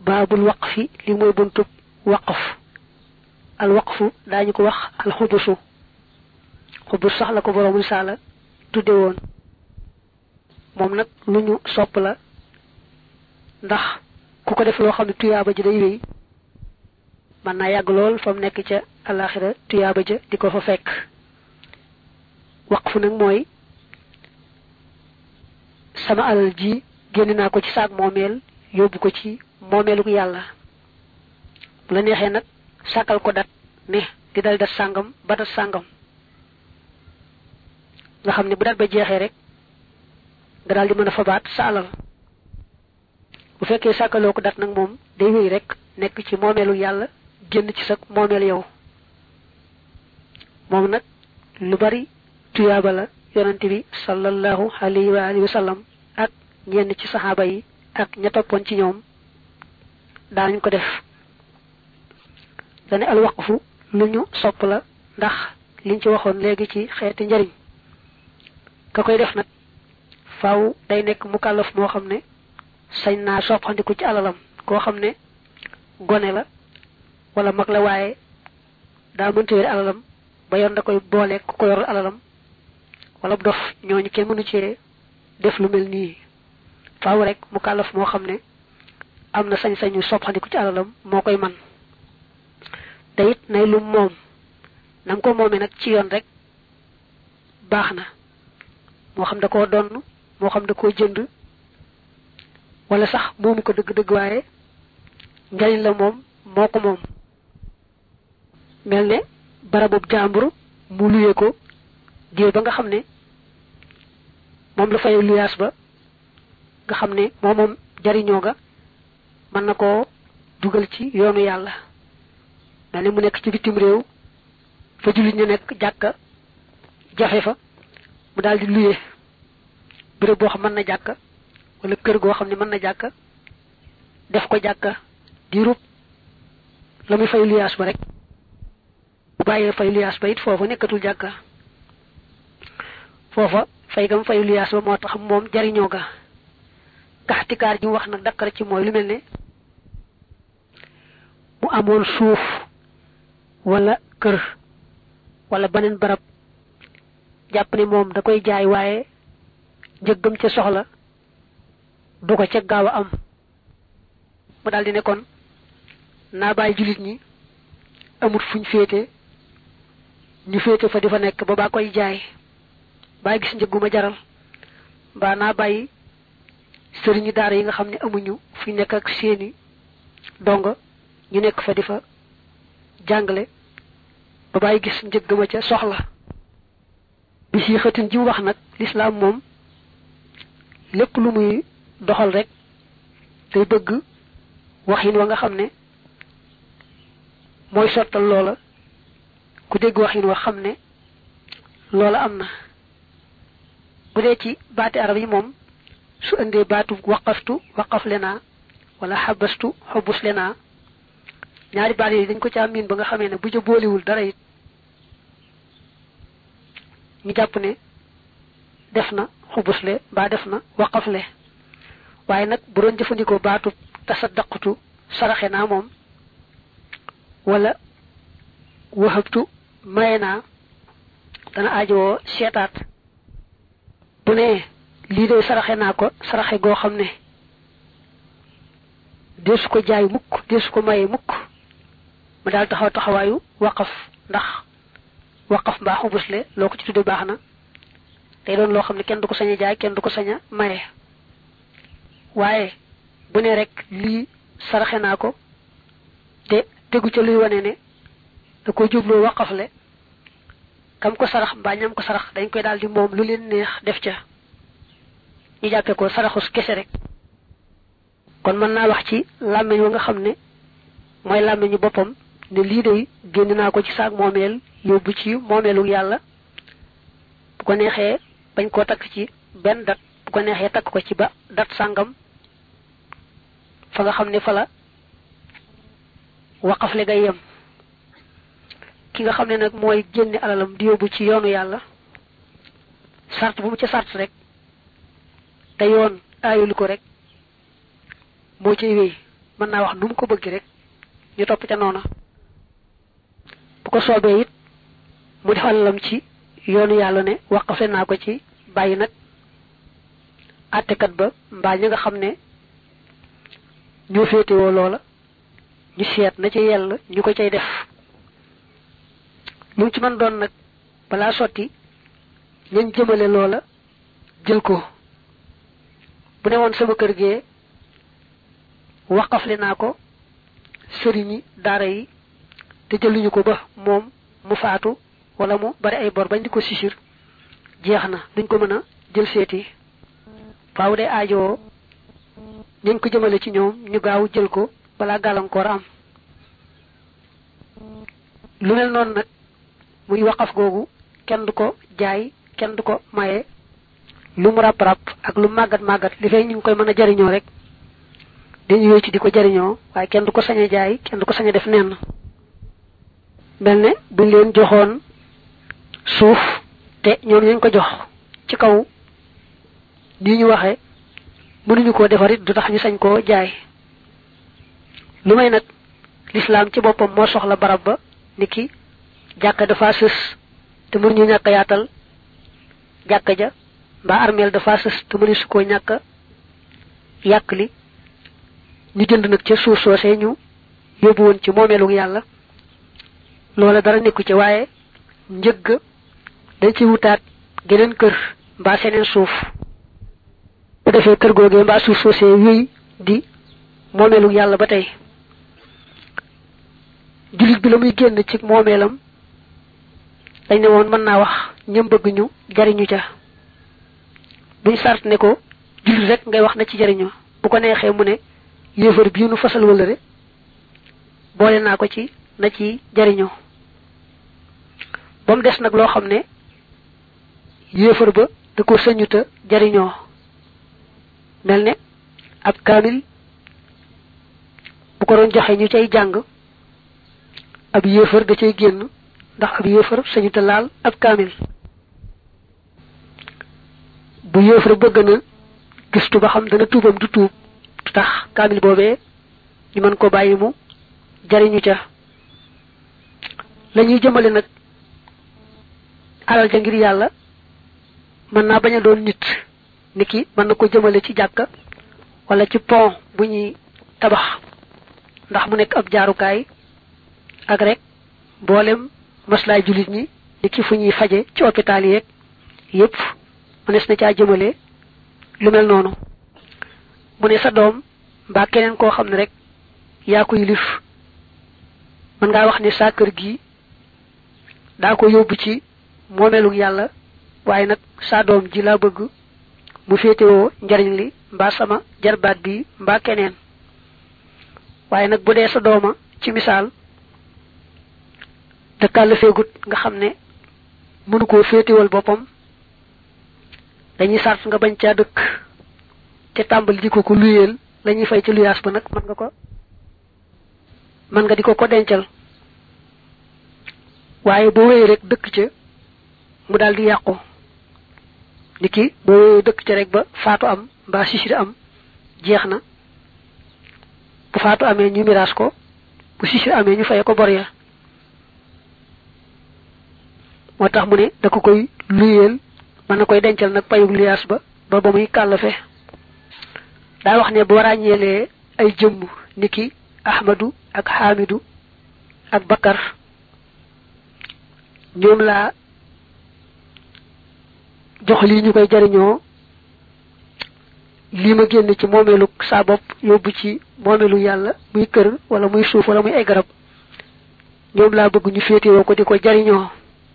baabul waqfi li mooy buntub waqf al waqfu daañu ko wax al xubusu xubus sax la ko boroomu saala tudde woon moom nag lu ñu sopp la ndax ku ko def loo xam ne tuyaaba ji day wéy mën naa yàgg lool fa mu nekk ca alaxira tuyaaba ja di ko fa fekk waqfu nag mooy sama alal ji génn naa ko ci saag moomeel yóbbu ko ci moomeeluk yàlla bu la neexee nag sàkkal ko dat ne di dal dat sàngam ba dat sàngam nga xam ne bu dat ba jeexee rek nga daal di mën a fabaat sa alal bu fekkee sàkkaloo ko dat nag moom day wéy rek nekk ci moomeelu yàlla génn ci sa moomeel yow moom nag lu bari tuyaaba la yonante bi sallallahu alayhi wa alihi wa sallam ak ñenn ci saxaaba yi ak ña toppoon ci ñoom daanañ ko def dane al waqfu lu ñu sopp la ndax liñ ci waxoon léegi ci xeeti njariñ ka koy def nag faaw day nekk mukallaf moo xam ne sañ naa soppandiku ci alalam koo xam ne gone la wala mag la waaye daa mënta wér alalam ba yoon da koy boole ku ko yor alalam wala dof ñooñu kenn mënu cee def lu mel nii faaw rek mukallaf moo xam ne am na sañ-sañu soppandiku ci alalam moo koy man te it nay lu moom na nga ko moomee nag ci yoon rek baax na moo xam da koo donn moo xam da koo jënd wala sax moomu ko dëgg-dëgg waaye njariñ la moom moo ko moom mel ne barabub jàmbur mu luye ko diir ba nga xam ne moom la fay luyaas ba nga xam ne moom moom jariñoo ga mën na koo dugal ci yoonu yàlla mel ne mu nekk ci bitim réew fa jullit ñu nekk jàkka jafe fa mu daal di luye béréb boo xam mën na jàkka wala kër goo xam ne mën na jàkka def ko jàkka diirub la muy fay luyaas ba rek bu bàyyee fay luyaas ba it foofa nekkatul jàkka foofa fay gam fay luyaas ba moo tax moom jariñoo ga kaxtikaar ji wax nag dakkar ci mooy lu mel ne mu amoon suuf wala kër wala beneen barab jàpp ne moom da koy jaay waaye njëggam ca soxla du ko ca gaaw a am mu daal di ne kon naa bàyyi jullit ñi amut fuñ féete ñu féete fa di fa nekk ba baa koy jaay baa gis njëgguma jaral mbaa naa bàyyi sëriñu daara yi nga xam ne amuñu fuñ nekk ak seeni dongo ñu nekk fa di fa jàngale ba bàyyi gis njëgguma ca soxla bi si xëtin ji mu wax nag lislaam moom lépp lu muy doxal rek day bëgg waxin wa nga xam ne mooy sottal loola ku dégg waxin wa xam ne loola am na bu dee ci baati arab yi moom su indee baatu waqaftu waqaf lenaa wala xabastu xobus lenaa ñaari baat yi dañ ko caa miin ba nga xamee ne bu ca booliwul dara it ñu jàpp ne def na xubusle mbaa def na waqafle waaye nag bu doon jëfandikoo baatu tasaddaqtu saraxe naa moom wala wahabtu maye naa dana aajowoo seetaat bu ne lii de saraxe naa ko saraxe goo xam ne deesu ko jaay mukk deesu ko maye mukk mu daal taxaw taxawaayu waqaf ndax waqaf mbaa xubusle loo ko ci tudde baax na day doon loo xam ne kenn du ko sañ a jaay kenn du ko sañ a maye waaye bu ne rek lii saraxe naa ko te tegu ca luy wane ne da ko jubloo waqafle kam ko sarax mbaa ñam ko sarax dañ koy daal di moom lu leen neex def ca ñu jàppe ko saraxus kese rek kon mën naa wax ci làmmiñ wa nga xam ne mooy làmmiñu boppam ne lii day génn naa ko ci saag moomeel yóbbu ci moomeelu yàlla bu ko neexee bañ koo takk ci benn dat bu ko neexee takk ko ci ba dat sàngam fa nga xam ne fa la waqafle ngay yem ki nga xam ne nag mooy génne alalam di yóbbu ci yoonu yàlla sart bu mu ca sart rek te yoon aayul ko rek moo cay wéy mën naa wax nu mu ko bëgg rek ñu topp ca noona bu ko soobee it mu def alalam ci yoonu yàlla ne waqafe naa ko ci bàyyi nag àttekat ba mbaa ñi nga xam ne ñoo féetewoo loola ñu seet na ci yell ñu ko cay def lu mu ci mën doon nag balaa sotti ñañ jëmale loola jël ko bu ne woon sama kër gee waqafle naa ko sëriñi daara yi te jëluñu ko ba moom mu faatu wala mu bari ay bor bañ di ko sisir jeex na duñ ko mën a jël seeti faaw day aajowoo ñañ ko jëmale ci ñoom ñu gaaw jël ko balaa gàllankoor am lu mel noonu nag muy waqaf googu kenn du ko jaay kenn du ko maye lu mu ràpp ràpp ak lu màggat màggat li fay ñu ngi koy mën a jariñoo rek dañu yooyu ci di ko jariñoo waaye kenn du ko sañ a jaay kenn du ko sañ a def nenn mel ne buñ leen joxoon suuf te ñoom ñu ko jox ci kaw nii ñu waxe mënuñu koo defarit du tax ñu sañ koo jaay lu may nag lislaam ci boppam moo soxla barab ba ni ki jàkka dafa sës te mënuñu ñàkk yaatal jàkka ja mbaa armeel dafa sës te mënu su koo ñàkk yàq li ñu jënd nag ca suuf soosee ñu yóbbu woon ci moomeelu yàlla loola dara nekku ci waaye njëgg dañ ci wutaat geneen kër mbaa seneen suuf bu defee kër googee mbaa suuf soosee wéy di moomeelu yàlla ba tey jullit bi la muy génn ci moomeelam dañ ne woon mën naa wax ñëm bëgg ñu jariñu ca buñ sart ne ko jullit rek ngay wax na ci jariñu bu ko neexee mu ne yéefar bii nu fasal wëlëre boole naa ko ci na ci jariñoo ba mu des nag loo xam ne yéefar ba da ko sëñuta jariñoo mel ne ab kaamil bu ko doon joxe ñu cay jàng ab yéefar da cay génn ndax ab yéefar sëñuta laal ab kaamil bu yéefar bëgg na gistu ba xam dana tuubam du tuub du tax kaamil boobee ñu mën ko bàyyi mu jariñu ca la ñuy jëmale nag alal ja ngir yàlla mën naa bañ a doon nit nit ki mën na ko jëmale ci jàkka wala ci pont bu ñuy tabax ndax mu nekk ab jaarukaay ak rek mboolem maslaay jullit ñi nit ki fu ñuy faje ci hôpital yeeg yépp mënees na caa jëmale lu mel noonu mu ne sa doom mbaa keneen koo xam ne rek yaa ko yilif mën ngaa wax ne saa kër gi daa ko yóbbu ci moomeelu yàlla waaye nag saa doom ji laa bëgg mu féetewoo njariñ li mbaa sama jarbaat bi mbaa keneen waaye nag bu dee sa dooma ci misaal dëkkaal feegut nga xam ne mënu koo féetewal boppam dañuy sart nga bañ caa dëkk te tàmbali di ko ko luyeel lañuy fay ci luyaas ba nag mën nga ko mën nga di ko ko dencal waaye boo wéyee rek dëkk ca mu daal di yàqu ni ki boo wéyee dëkk ca rek ba faatu am mbaa sisir am jeex na bu faatu amee ñu miraas ko bu sisir amee ñu faye ko bor ya moo tax mu ne da ko koy luyeel mën na koy dencal nag payug luyaas ba ba ba muy kàllafe daa wax ne boo ràññeelee ay jëmm niki ahmadu ak xaamidu ak bakar ñoom laa jox lii ñu koy jariñoo lii ma génn ci moomeelu saa bopp yóbbu ci moomeelu yàlla muy kër wala muy suuf wala muy ay garab ñoom laa bëgg ñu féetewoo ko di ko jariñoo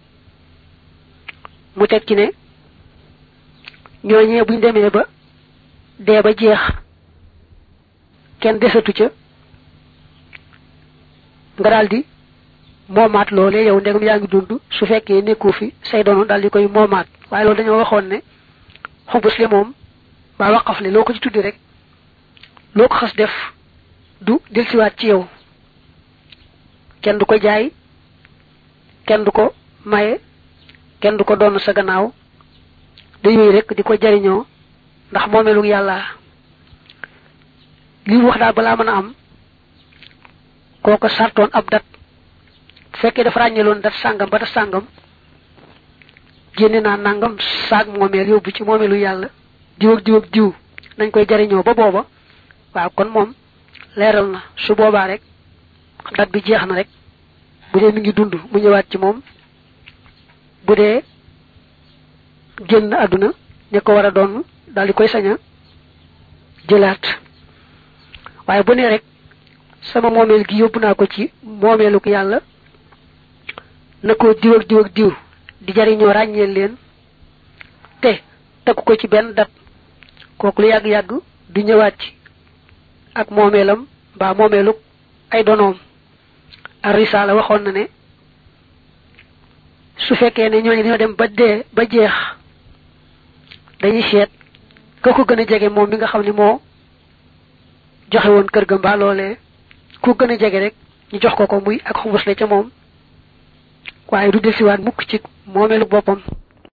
mu teg ci ne ñooñee buñ demee ba dee ba jeex kenn desatu ca nga daldi moomaat loolee yow ndegam yaa ngi dund su fekkee nekkoo fi say doonu daal di koy moomaat waaye loolu dañoo waxoon ne xubus li moom ba waqaf li loo ko ci tuddi rek loo ko xas def du delsiwaat ci yow kenn du ko jaay kenn du ko maye kenn du ko doon sa gannaaw day wéy rek di ko jariñoo ndax moomeelu yàlla li mu wax daal balaa mën a am kooko sartoon ab dat bu fekkee dafa ràññeeloon dat sàngam ba dat sàngam génne naa nangam saag moomeel yóbbu ci moomeelu yàlla diw ak diw ak diw nañ koy jariñoo ba booba waaw kon moom leeral na su boobaa rek dat bi jeex na rek bu dee mi ngi dund mu ñëwaat ci moom bu dee génn àdduna ña ko war a doon daal di koy sañ a jëlaat waaye bu ne rek sama moomeel gi yóbbu naa ko ci moomeeluk yàlla na ko diw ak diw ak diw di jariñoo ràññeel leen te takku ko ci benn dat kooku lu yàgg-yàgg du ñëwaat ci ak moomeelam mbaa moomeeluk ay donoom ar risaala waxoon na ne su fekkee ne ñooñu dañoo dem ba dee ba jeex dañuy seet ka ko gën a jege moom mi nga xam ne moo joxe woon kër ga mbaa loolee ku gën a jege rek ñu jox ko ko muy ak xumbus la ca moom waaye du delsiwaat mukk ci moomeelu boppam